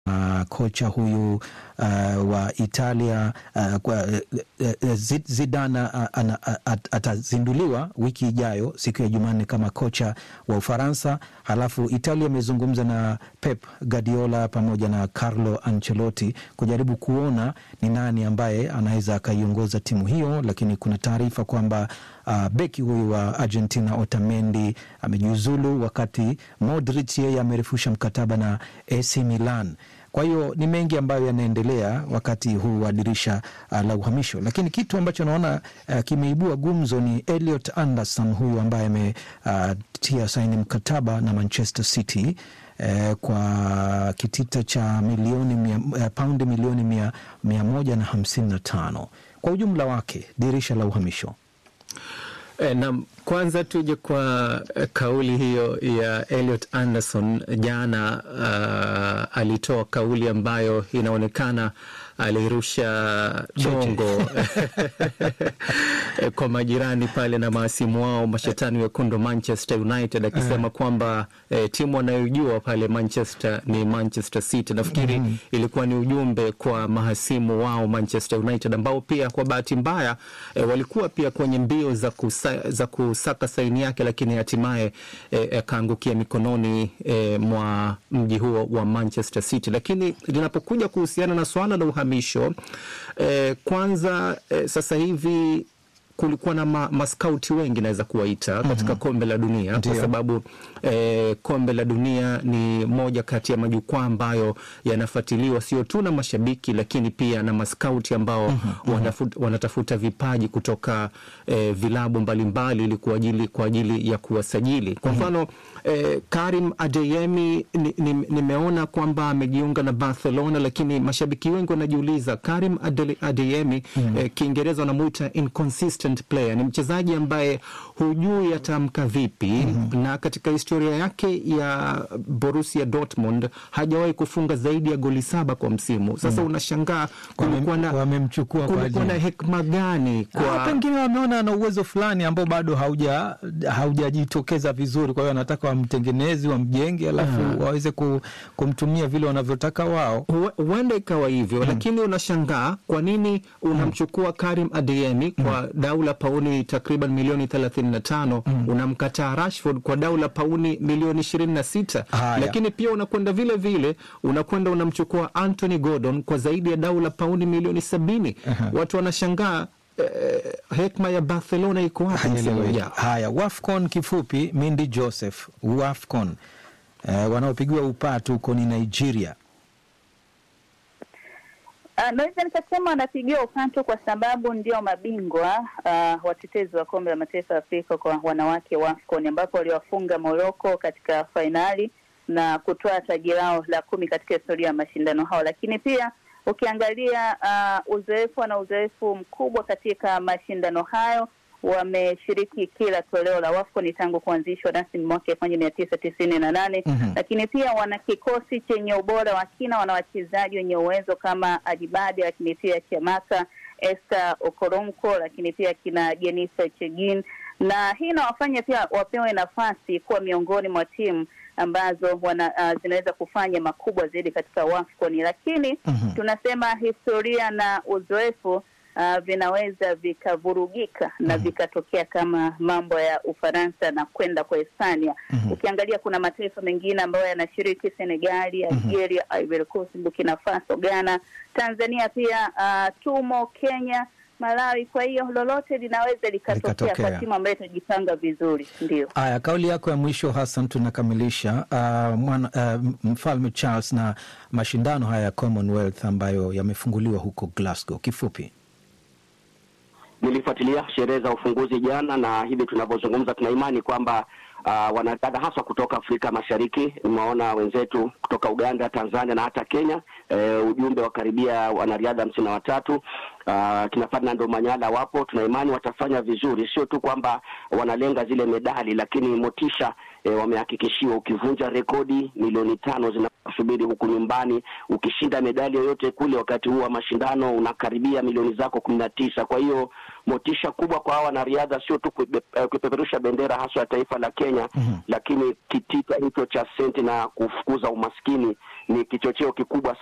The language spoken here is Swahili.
uh, kocha huyu uh, wa Italia uh, kwa, uh, Zidane uh, atazinduliwa wiki ijayo siku ya Jumanne kama kocha wa Ufaransa. Halafu Italia imezungumza na Pep Guardiola pamoja na Carlo Ancelotti kujaribu kuona ni nani ambaye anaweza akaiongoza timu hiyo, lakini kuna taarifa kwamba uh, beki huyu wa Argentina Otamendi amejiuzulu, wakati Modric yeye amerefusha mkataba na AC Milan. Kwa hiyo ni mengi ambayo yanaendelea wakati huu wa dirisha uh, la uhamisho, lakini kitu ambacho naona uh, kimeibua gumzo ni Elliot Anderson huyu ambaye ametia uh, saini mkataba na Manchester City uh, kwa kitita cha milioni mia, uh, paundi milioni mia, mia moja na hamsini na tano kwa ujumla wake dirisha la uhamisho. E, na kwanza tuje kwa kauli hiyo ya Elliot Anderson jana. Uh, alitoa kauli ambayo inaonekana alirusha dongo kwa majirani pale na maasimu wao mashetani wekundu Manchester United akisema uh, kwamba eh, timu wanayojua pale Manchester ni Manchester City. Nafikiri mm -hmm. ilikuwa ni ujumbe kwa mahasimu wao Manchester United ambao pia kwa bahati mbaya eh, walikuwa pia kwenye mbio za, kusa, za kusaka saini yake, lakini hatimaye akaangukia eh, mikononi eh, mwa mji huo wa Manchester City. Lakini linapokuja kuhusiana na swala la uhamisho eh, kwanza eh, sasa hivi kulikuwa na ma, maskauti wengi naweza kuwaita katika mm -hmm. kombe la dunia Ndiyo. kwa sababu eh, kombe la dunia ni moja kati ya majukwaa ambayo yanafuatiliwa sio tu na mashabiki lakini pia na maskauti ambao mm -hmm. wanafut, wanatafuta vipaji kutoka eh, vilabu mbalimbali ili kwa ajili, kwa ajili ya kuwasajili kwa mfano mm -hmm. eh, Karim Adeyemi nimeona ni, ni kwamba amejiunga na Barcelona, lakini mashabiki wengi wanajiuliza Karim Adeyemi mm -hmm. eh, Kiingereza wanamuita inconsistent player ni mchezaji ambaye hujui atamka vipi mm -hmm. na katika historia yake ya Borussia Dortmund hajawahi kufunga zaidi ya goli saba kwa msimu. Sasa mm -hmm. unashangaa kulikuwa na wamemchukua kulikuwa na hekima gani kwa pengine wameona ana uwezo fulani ambao bado hauja haujajitokeza vizuri, kwa hiyo wanataka wamtengenezi wamjenge, alafu uh -huh. waweze kumtumia vile wanavyotaka wao. Huenda ikawa hivyo mm -hmm. lakini unashangaa kwa nini unamchukua mm -hmm. Karim Adeyemi kwa mm -hmm dau la pauni takriban milioni thelathini na tano mm. unamkataa Rashford kwa dau la pauni milioni ishirini na sita lakini pia unakwenda vile vile unakwenda unamchukua Anthony Gordon kwa zaidi ya dau la pauni milioni sabini uh -huh. watu wanashangaa eh, hekma ya Barcelona iko wapi msimu ujao? Haya, Wafcon kifupi, Mindi Joseph, Wafcon eh, wanaopigiwa upatu huko ni Nigeria. Uh, naweza nikasema wanapigiwa upato kwa sababu ndio mabingwa uh, watetezi wa kombe la mataifa ya Afrika kwa wanawake WAFCON ambapo waliwafunga Morocco katika fainali na kutoa taji lao la kumi katika historia ya mashindano hao. Lakini pia ukiangalia uh, uzoefu na uzoefu mkubwa katika mashindano hayo wameshiriki kila toleo la WAFCON tangu kuanzishwa rasmi mwaka elfu moja mia tisa tisini na nane mm -hmm. Lakini pia wana kikosi chenye ubora wa kina, wana wachezaji wenye uwezo kama Adibade, lakini pia Chiamaka, Esther Okoronko, lakini pia kina Jenisa Chegin, na hii inawafanya pia wapewe nafasi kuwa miongoni mwa timu ambazo wana, uh, zinaweza kufanya makubwa zaidi katika WAFCON, lakini mm -hmm. tunasema historia na uzoefu Uh, vinaweza vikavurugika mm -hmm. na vikatokea kama mambo ya Ufaransa na kwenda kwa Hispania. mm -hmm. Ukiangalia kuna mataifa mengine ambayo yanashiriki Senegali, Algeria, mm -hmm. Ivory Coast, Burkina Faso, Ghana, Tanzania pia uh, tumo Kenya, Malawi. Kwa hiyo lolote linaweza likatokea kwa timu ambayo itajipanga vizuri. Ndio haya, kauli yako ya mwisho Hassan, tunakamilisha uh, mwana, uh, mfalme Charles na mashindano haya ya Commonwealth ambayo yamefunguliwa huko Glasgow, kifupi Nilifuatilia sherehe za ufunguzi jana, na hivi tunavyozungumza, tuna imani kwamba uh, wanadada haswa kutoka Afrika Mashariki, nimewaona wenzetu kutoka Uganda, Tanzania na hata Kenya. Uh, ujumbe wa karibia wanariadha hamsini na watatu uh, kina Ferdinand Omanyala wapo. Tuna imani watafanya vizuri, sio tu kwamba wanalenga zile medali, lakini motisha eh, wamehakikishiwa. Ukivunja rekodi milioni tano zinakusubiri huku nyumbani, ukishinda medali yoyote kule wakati huu wa mashindano unakaribia milioni zako kumi na tisa. Kwa hiyo motisha kubwa kwa hawa wanariadha, sio tu kupeperusha bendera haswa ya taifa la Kenya mm -hmm. lakini kitita hicho cha senti na kufukuza umaskini ni kichocheo kikubwa